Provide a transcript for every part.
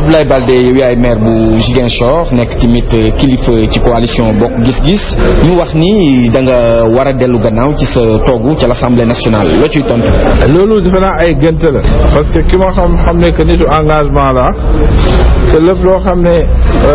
Abdoulaye Baldé yow yaay maire bu Ziguinchor nekk tamit kilifa ci coalition bokk gis-gis ñu wax ni da nga war a dellu gannaaw ci sa toogu ca l'Assemblée nationale loo ciy tontu. loolu defe naa ay gënt la parce que ki ma xam xam ne que nitu engagement la te lépp loo xam ne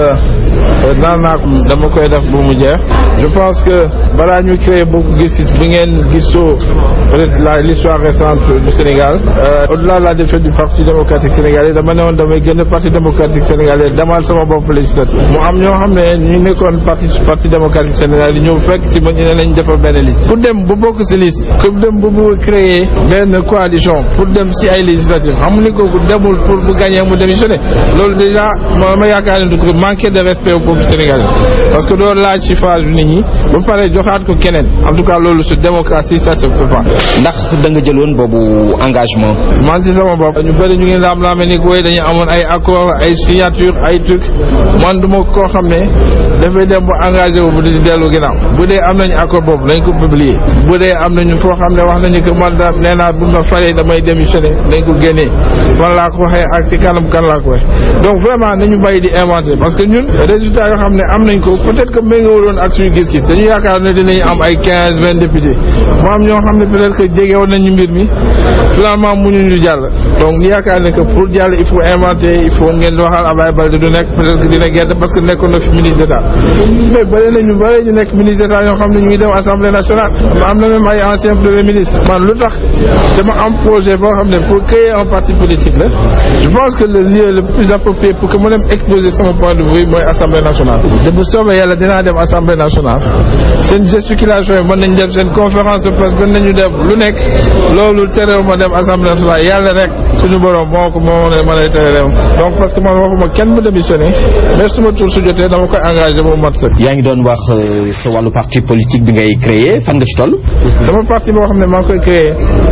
naan naa ko dama koy def bu mu jeex je pense que balaa ñu créer bokk gis-gis bi ngeen gisoo peut-être la l'histoire récente du Sénégal au-delà de la défaite du parti démocratique sénégalais dama ne woon damay génn parti démocratique sénégalais demal sama bopp législative mu am ñoo xam ne ñu nekkoon parti parti démocratique sénégalais ñëw fekk si ma ñu ne nañ defal benn liste pour dem ba bokk si liste pour dem ba bëgg créer benn coalition pour dem si ay législatives xam ni kooku demul pour bu gagner mu démissionner loolu déjà ma ma yaakaar ne du ko manquer de respect au peuple sénégalais parce que doo laaj ci phase nit ñi ba pare joxaat ko keneen en tout cas loolu su démocratie ça se fait pas. ndax da nga jëloon boobu engagement. man ci sama bopp ñu bëri ñu ngi laam laame ni ko dañu amoon ay accord ay signature ay trucs man du ma koo xam ne dafay dem ba engagé wu bu di dellu ginnaaw bu dee am nañu accord boobu nañ ko publier bu dee am nañu foo xam ne wax nañu que man da nee naa bu ma faree damay démissionner nañ ko génnee man laa ko waxee ak ci kanam kan laa ko waxee donc vraiment nañu bàyyi di inventer parce que ñun résultat yoo xam ne am nañ ko peut-être que méngoowuloon ak suñu gis-gis dañu yaakaar ne dinañ am ay quinze vingt députés mu am ñoo xam ne peut-être que jege woon nañu mbir mi finalement mënuñu jàll donc ñu yaakaar ne que pour jàll il faut inventer il faut ngeen waxal Abdoulaye Baldé du nekk peut-être que dina gedd parce que nekkoon na fi ministre d'État mais bëri nañu bëri ñu nekk ministre d'État ñoo xam ne ñu ngi dem assemblée nationale am na même ay ancien premier ministre man lu tax dama am projet boo xam ne pour créer un parti politique la je pense que le lieu le plus approprié pour que mu dem exposer sama point de vue mooy assemblée nationale te bu soobee yàlla dinaa dem assemblée nationale seen gesticulation yi mën nañ def seen conférence de presse mën nañu def lu nekk loolu terew ma dem assemblée nationale yàlla rek suñu borom moo ko moo ne ma lay tere dem donc parce que man waxuma kenn mu démissionné mais suma tour su jotee dama koy engagé ba mu mat sëkk. yaa ngi doon wax sa wàllu parti politique bi ngay créer fan nga ci toll. sama parti boo xam ne maa ngi koy créer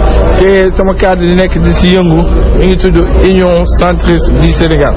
te sama cadre di nekk di si yëngu mi ngi tudd Union centriste du Sénégal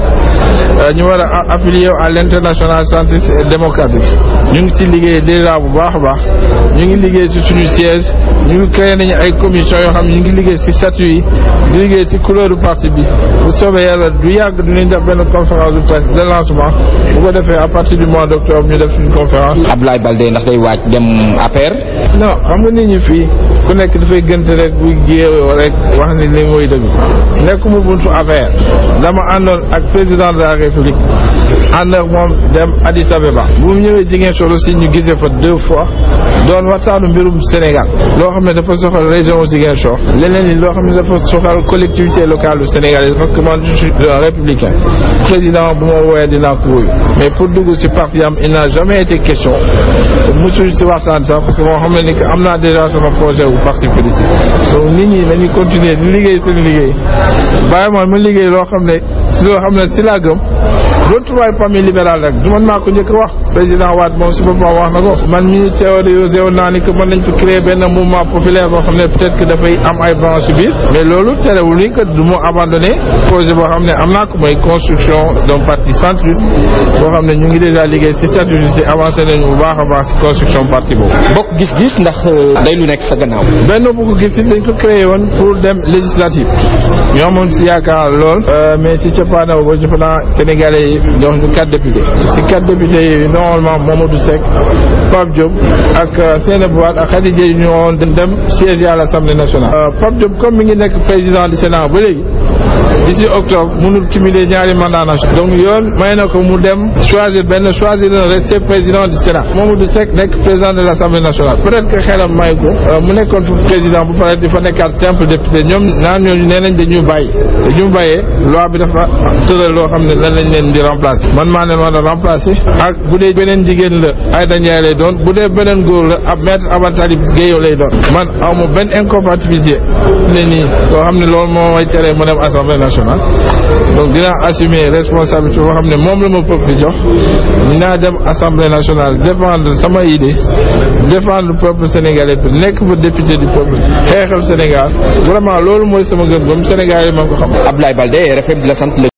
ñu war a affilié à l'international centriste et démocratique ñu ngi ci liggéey déjà bu baax a baax ñu ngi liggéey ci suñu siège ñu ngi créé nañu ay commission yoo xam ne ñu ngi liggéey ci statut yi di liggéey ci couleur du parti bi bu soobee yàlla du yàgg dinañ def benn conférence de presse de lancement bu ko defee à partir du mois d'octobre ñu def une conférence. Abdoulaye Baldé ndax day waaj dem APR. non xam nga nit ñi fii ku nekk dafay gënt rek bu jéewoo rek wax ni li mooy dëgg nekkuma buntu APR dama àndoon ak président de la république ànd ak moom dem Addis Abeba bu mu ñëwee Ziguinchor aussi ñu gisee fa deux fois doon waxtaanu mbirum Sénégal loo xam ne dafa soxal région Ziguinchor leneen li loo xam ne dafa soxal collectivité locale sénégalaise parce que man je suis républicain président bu ma woowee dinaa ko wuyu mais pour dugg ci parti am il n'a jamais été question musuñ ci waxtaan sax parce que moo xam ne ni que am naa déjà sama projet wu parti politique donc nit ñi dañuy continuer di liggéey seen liggéey bàyyi ma ma liggéey loo xam ne si loo xam ne si laa gëm retrouvaille famille libérale rek du man maa ko njëkk a wax président Wade moom si boppam wax na ko man mii théorisé woon naa ni que mën nañ fi créer benn mouvement populaire boo xam ne peut-être que dafay am ay branches biir mais loolu terewul ni que du ma abandonné projet boo xam ne am naa ko mooy construction d'un parti centriste boo xam ne ñu ngi déjà liggéey si statut si avancé nañu bu baax a baax si construction parti boobu. bokk gis-gis ndax day lu nekk sa gannaaw. benn bu ko gis dañ ko créé woon pour dem législative ñoo amoon si yaakaar lool mais si cappaandaw ba jëf naa Sénégalais yi jox ñu quatre députés si quatre députés yi normalement Mamadou Seck Pape Diop ak Seynabou Wade ak Khady Dièye ñu woon dem siège à l'Assemblée nationale. Pape Diop comme mi ngi nekk président du Sénat ba léegi d'ici octobre mënul cumuler ñaari mandat national donc yoon may na ko mu dem choisir benn choisir na rester président du Sénat Mamadou Seck nekk président de l'Assemblée nationale peut-être que xelam may ko mu nekkoon fu président bu pare di fa nekkaat simple député ñoom naan ñooñu nee nañ dañu bàyyi te ñu bàyyee loi bi dafa tëral loo xam ne lan lañ leen di remplacer man maa leen war a remplacer ak bu dee beneen jigéen la Aïda Ndiaye lay doon bu dee beneen góor la ab maître Abatali Gueye lay doon man aw ma benn incompatibilité ne nii loo xam ne loolu moo may teree mu dem assemblée nationale donc dinaa assumer responsabilité boo xam ne moom la ma peuple jox dinaa dem assemblée nationale défendre sama idée défendre le peuple sénégalais bi nekk fa député du peuple xeexal Sénégal vraiment loolu mooy sama gëm-gëm Sénégal yi ma ko xam. Abdoulaye Baldé RFM di la sant la